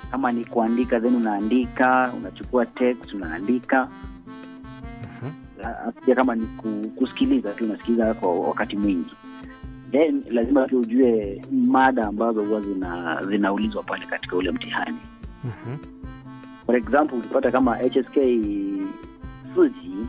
kama ni kuandika then unaandika unachukua text unaandika Mhm. La- pia kama ni ku- kusikiliza tu unasikiliza kwa wakati mwingi then lazima pia ujue mada ambazo huwa zina zinaulizwa pale katika ule mtihani Mhm. for example ukipata kama hsk suji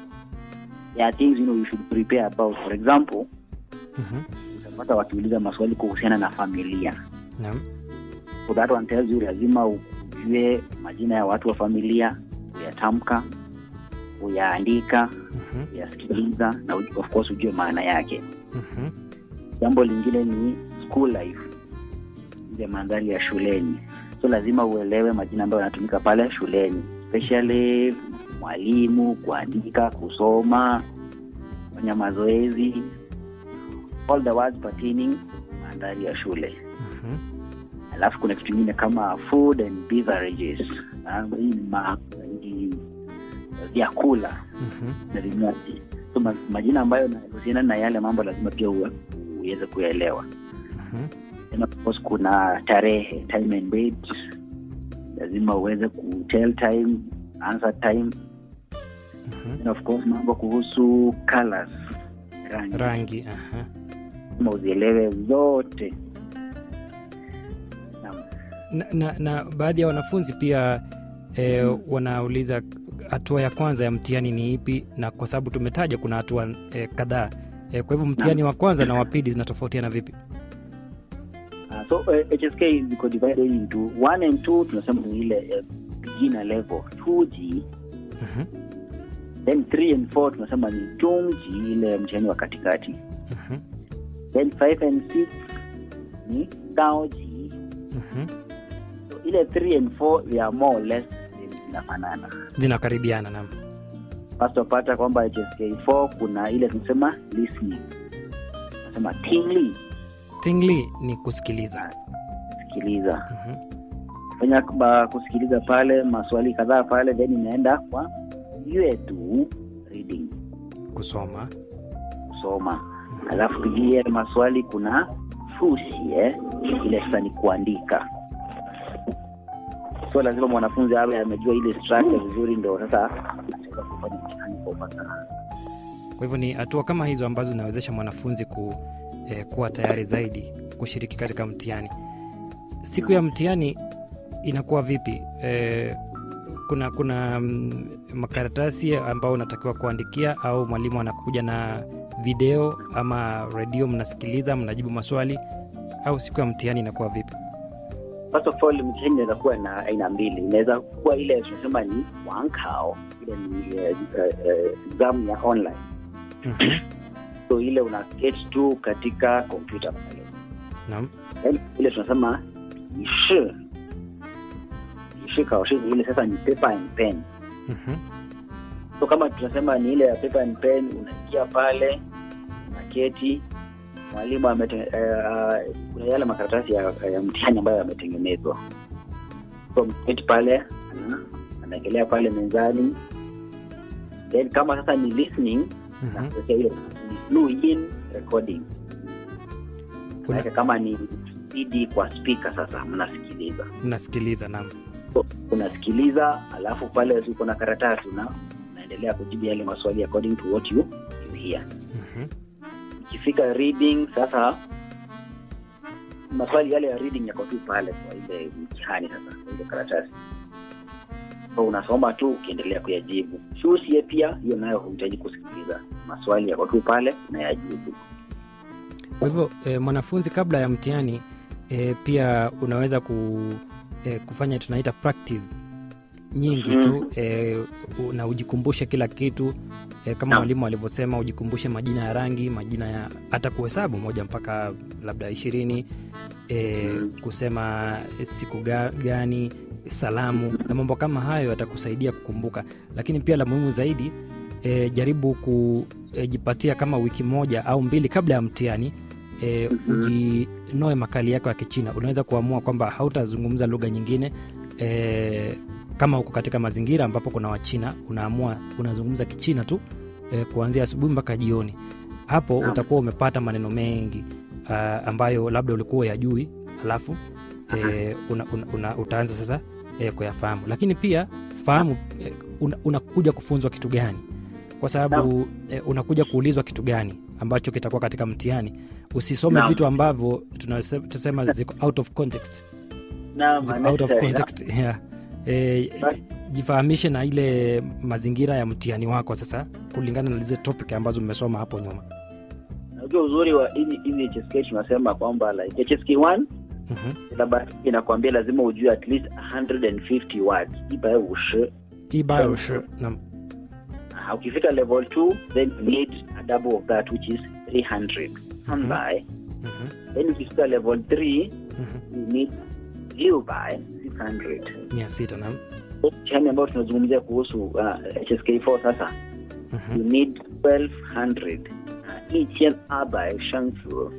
ya things you know you should prepare about for example Mhm. utapata wakiuliza maswali kuhusiana na familia Naam. so that one tells you lazima ujue majina ya watu wa familia uyatamka uyaandika Mhm. uyasikiliza na uj- of course ujue maana yake Mhm. jambo lingine ni school life ile mandhari ya shuleni so lazima uelewe majina ambayo yanatumika pale shuleni especially mwalimu kuandika kusoma kufanya mazoezi all the words pertaining mandhari ya shule Mhm. alafu kuna kitu ingine kama food and beverages Ah, hii ni ma- ni vyakula Mhm. na vinywaji so ma, majina ambayo yanahusiana na yale mambo lazima pia uwe- uweze kuelewa Mhm. Then of course kuna tarehe time and date lazima uweze ku tell time answer time Mhm. Then of course mambo kuhusu colors rangi rangi aha. lazima uzielewe zote Naam. na, na, na baadhi ya wanafunzi pia e, wanauliza hatua ya kwanza ya mtihani ni ipi na kwa sababu tumetaja kuna hatua e, kadhaa e, kwa hivyo mtihani wa kwanza na wa pili zinatofautiana vipi Uh, so uh, hsk ziko divided into one and two tunasema ni ile uh, beginner level 2g Mhm. then 3 and 4 tunasema ni jungji ile mtihani wa katikati Mhm. then 5 and 6 ni gaoji Mhm. so ile 3 and 4 they are more or less zinafanana zinakaribiana nam first wapata kwamba hsk 4 kuna ile tunasema listening tunasema tingly tingli ni kusikiliza sikiliza Mhm. fanya ba- kusikiliza pale maswali kadhaa pale then inaenda kwa yetu reading kusoma kusoma alafu pia maswali kuna fusi eh? ile sasa ni kuandika so lazima mwanafunzi awe amejua ile structure vizuri ndo sasa ataweza kufanya mtihani kwa ufasaha kwa hivyo ni hatua kama hizo ambazo zinawezesha mwanafunzi ku, eh, kuwa tayari zaidi kushiriki katika mtihani siku ya mtihani inakuwa vipi eh, kuna kuna mm, makaratasi ambao unatakiwa kuandikia au mwalimu anakuja na video ama redio mnasikiliza mnajibu maswali au siku ya mtihani inakuwa vipi first of all mtihani inaweza kuwa na aina mbili inaweza kuwa ile tunasema ni wankao ile ni eh, eh, exam ya online Mhm. so ile una get tu katika kompyuta pale Naam. Then ile tunasema ishi ishi kaoshi ni ile sasa ni paper and pen Mhm. so kama tunasema ni ile ya paper and pen unaingia pale unaketi mwalimu amete, uh, kuna yale makaratasi ya, ya mtihani ambayo yametengenezwa so mketi pale ana- anaekelea pale mezani then kama sasa ni listening Mhm. nakuwekea ile ni blue in recording Kuna- Maanake kama ni cd kwa speaker sasa mnasikiliza nasikiliza naam so, unasikiliza alafu pale uko na karatasi una unaendelea kujibu yale maswali according to what you, you hear Mhm. ikifika reading sasa maswali yale ya reading yako tu pale kwa ile mtihani sasa kwa ile karatasi so unasoma tu ukiendelea kuyajibu shusie pia hiyo nayo huhitaji kusikiliza maswali yako tu pale na yajibu kwa hivyo e, mwanafunzi kabla ya mtihani e, pia unaweza ku, e, kufanya tunaita practice nyingi Mhm. tu e, u- na ujikumbushe kila kitu e, kama Naam. mwalimu alivyosema ujikumbushe majina ya rangi majina ya hata kuhesabu moja mpaka labda ishirini e, Mhm. kusema siku ga, gani salamu na mambo kama hayo yatakusaidia kukumbuka lakini pia la muhimu zaidi e, jaribu kujipatia kama wiki moja au mbili kabla ya mtihani e, Mhm. ujinoe makali yako ya kichina unaweza kuamua kwamba hautazungumza lugha nyingine e, kama uko katika mazingira ambapo kuna wachina unaamua unazungumza kichina tu e, kuanzia asubuhi mpaka jioni hapo Naam. utakuwa umepata maneno mengi uh, ambayo labda ulikuwa yajui alafu e, una, una, una, utaanza sasa e, kuyafahamu lakini pia fahamu e, una, unakuja kufunzwa kitu gani kwa sababu e, unakuja kuulizwa kitu gani ambacho kitakuwa katika mtihani usisome Naam. vitu ambavyo tunase- tunasema ziko out of context Naam, ziko out of unnecessary. context yeah. e, Basi. jifahamishe na ile mazingira ya mtihani wako sasa kulingana na zile topic ambazo mmesoma hapo nyuma Unajua uzuri wa hizi hizi HSK tunasema kwamba like HSK 1 Mhm. syllabus inakwambia lazima ujue at least 150 words ibaye ushi ibayo shi na Ah, ukifika level 2 then you need a double of that which is 300 Hanbai. mhm, then ukifika level 3 mhm. you need liu by 600 mia sita na mtihani ambao tunazungumzia kuhusu uh, HSK4 sasa mhm. you need 1200 uh, each and by shansu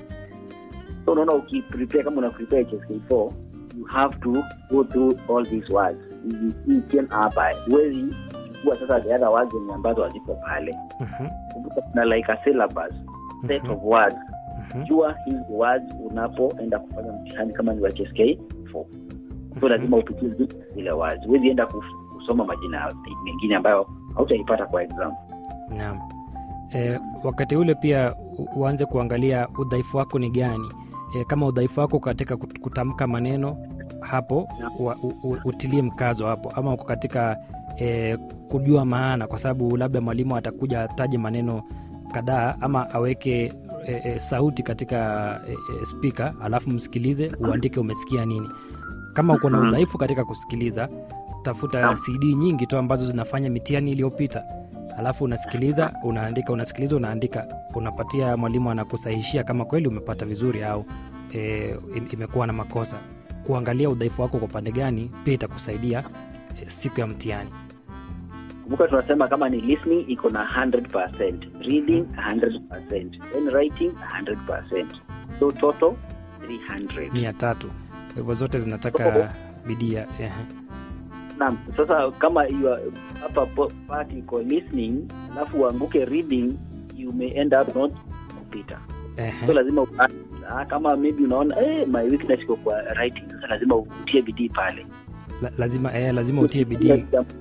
so unaona ukiprepare kama una prepare HSK4 you have to go through all these words each and by huwezi kuwa sasa the other words zenye ambazo haziko pale Mhm, kumbuka kuna like a syllabus set mhm, of words mhm. jua hizi words unapoenda kufanya mtihani kama ni wa HSK4 so lazima upitie zi- zile words huwezi enda kuf- kusoma majina mengine ambayo hautaipata kwa exam Naam. E, wakati ule pia u- uanze kuangalia udhaifu wako ni gani. E, kama udhaifu wako katika kut- kutamka maneno hapo wa, u, u, utilie mkazo hapo, ama uko katika e, kujua maana, kwa sababu labda mwalimu atakuja ataje maneno kadhaa ama aweke e, e, sauti katika e, e, spika alafu msikilize uandike umesikia nini. Kama uko na Mhm. udhaifu katika kusikiliza, tafuta Naam. CD nyingi tu ambazo zinafanya mitihani iliyopita alafu unasikiliza unaandika unasikiliza unaandika unapatia mwalimu anakusahishia kama kweli umepata vizuri au e, im- imekuwa na makosa kuangalia udhaifu wako kwa upande gani pia itakusaidia e, siku ya mtihani kumbuka tunasema kama ni listening iko na 100% reading 100% then writing 100% so total 300 mia tatu kwa hivyo zote zinataka bidii ya ehe. naam sasa kama you are- hapa po- part iko listening alafu uanguke reading you may end up not kupita so Ehe. lazima u- ah, kama maybe unaona eh, my weakness iko kwa writing sasa lazima utie bidii pale La, lazima eh, lazima utie bidii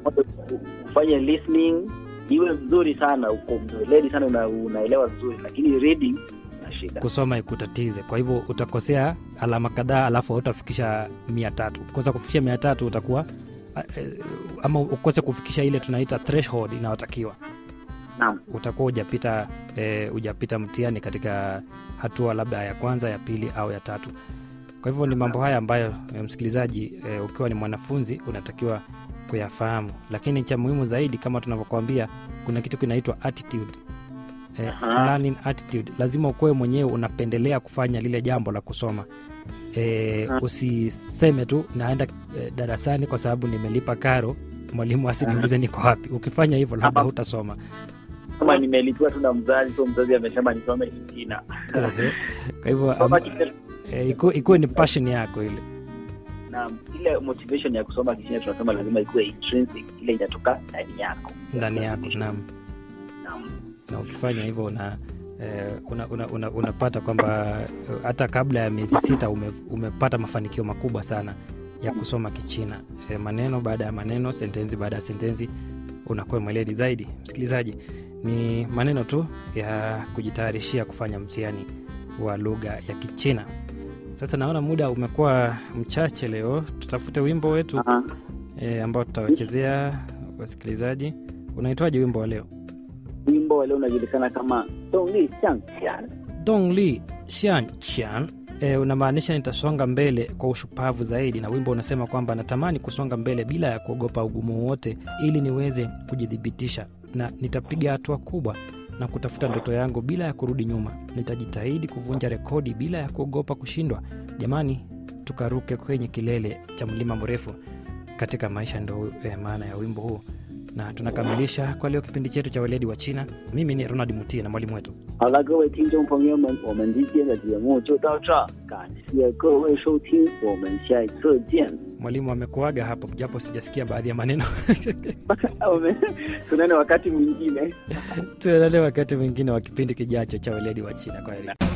ufanye listening iwe mzuri sana uko mzoledi sana una, unaelewa vizuri lakini reading na shida kusoma ikutatize kwa hivyo utakosea alama kadhaa alafu hautafikisha mia tatu kosa kufikisha mia tatu utakuwa eh, ama ukose kufikisha ile tunaita threshold inayotakiwa naam utakuwa hujapita eh, hujapita mtihani katika hatua labda ya kwanza ya pili au ya tatu kwa hivyo ni mambo haya ambayo eh, msikilizaji eh, ukiwa ni mwanafunzi unatakiwa kuyafahamu lakini cha muhimu zaidi kama tunavyokuambia kuna kitu kinaitwa attitude eh, Aha. learning attitude lazima ukuwe mwenyewe unapendelea kufanya lile jambo la kusoma eh, Aha. usiseme tu naenda eh, darasani kwa sababu nimelipa karo mwalimu asiniulize niko wapi ukifanya hivyo labda Aha. hutasoma kama nimelipiwa tu na mzazi so mzazi amesema nisome Kichina Ehe. kwa hivyo Kusoma am- Kichina- eh, ikuwe ikuwe ni passion yako ile naam ile motivation ya kusoma Kichina tunasema lazima ikuwe intrinsic ile inatoka ndani yako ndani yako naam naam na ukifanya hivyo una eh, una, una, una, unapata kwamba eh, hata kabla ya miezi sita ume, umepata mafanikio makubwa sana ya kusoma kichina eh, maneno baada ya maneno sentensi baada ya sentensi unakuwa mweledi zaidi msikilizaji ni maneno tu ya kujitayarishia kufanya mtihani wa lugha ya kichina sasa naona muda umekuwa mchache leo tutafute wimbo wetu Aha. e, ambao tutawachezea wasikilizaji unaitwaje wimbo wa leo wimbo wa leo unajulikana kama Dongli Xiangqian dongli xianchan e, unamaanisha nitasonga mbele kwa ushupavu zaidi na wimbo unasema kwamba natamani kusonga mbele bila ya kuogopa ugumu wowote ili niweze kujithibitisha na nitapiga hatua kubwa na kutafuta ndoto yangu bila ya kurudi nyuma nitajitahidi kuvunja rekodi bila ya kuogopa kushindwa jamani tukaruke kwenye kilele cha mlima mrefu katika maisha ndo eh, maana ya wimbo huu na tunakamilisha kwa leo kipindi chetu cha weledi wa china mimi ni ronald mutie na mwalimu wetu 好了，各位听众朋友们，我们今天的节目就到这儿，感谢各位收听，我们下一次见。 mwalimu amekuaga hapo japo sijasikia baadhi ya maneno 我们 tunaone wakati mwingine. tuonane wakati mwingine wa kipindi kijacho cha weledi wa china kwa heri